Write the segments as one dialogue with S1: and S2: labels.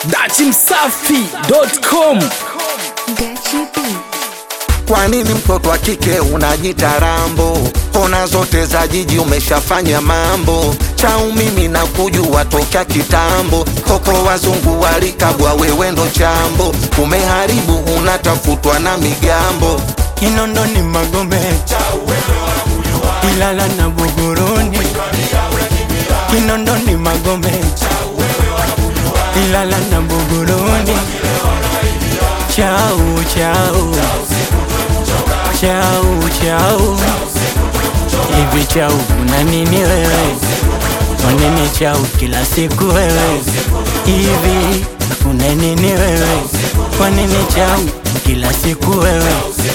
S1: dachimsafi.com
S2: Gachi B.
S3: Kwa nini mtoto wa kike unajita rambo? Kona zote za jiji umeshafanya mambo. Chau mimi na kujua tokea kitambo. Koko wazungu walikabwa, wewe ndo chambo. Umeharibu, unatafutwa na migambo.
S4: Kinondo ni Magombe, Ilala na Buguruni. Kinondo ni Magombe, Ilala na Buguruni. Chau chau chau chau, hivi chau una nini wewe? Kwa nini chau kila siku wewe? Hivi una nini wewe? Kwa nini chau kila siku wewe?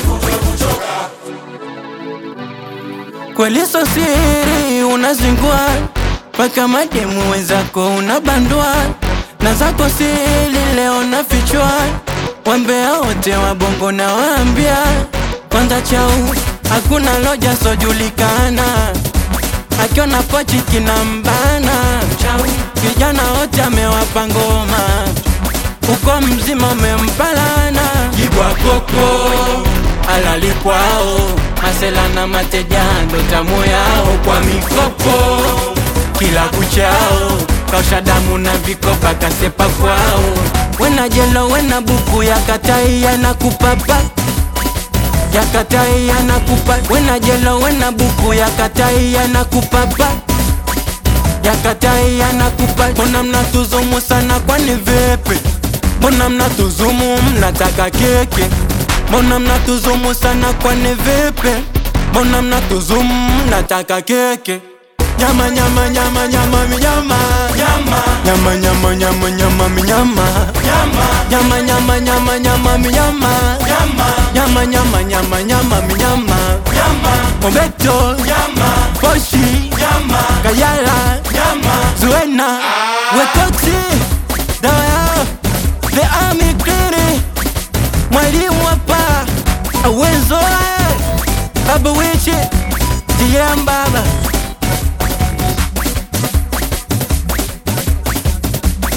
S4: Kweli so siri unazingua mpaka mademu wenzako unabandua na zako siri leo nafichwa, wambea wote wa bongo na waambia kwanza chau hakuna loja sojulikana, akiona pochi kinambana chau, vijana wote amewapa ngoma uko mzima umempalana jibwa koko alali kwao masela na mateja ndo tamu yao kwa mikopo kila kuchao kausha damu na vikopa kasepa kwao wena jelo wena buku ya katai yanakupapa ya katai yanakupa wena jelo wena buku ya katai yanakupapa ya katai yanakupa mbona mnatuzumu sana kwani vipi mbona mnatuzumu mnataka keke mbona mnatuzumu sana kwani vipi mbona mnatuzumu mnataka keke nyama nyama nyama nyama minyama nyama nyama nyama nyama nyama minyama nyama nyama nyama nyama minyama nyama nyama nyama nyama minyama mobeto poshi kayala zuena wekoti daya the army clean mwalimu hapa awenzo baba wichi DM baba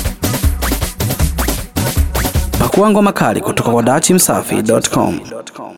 S1: pakuangwa makali kutoka kwa dachimsafi.com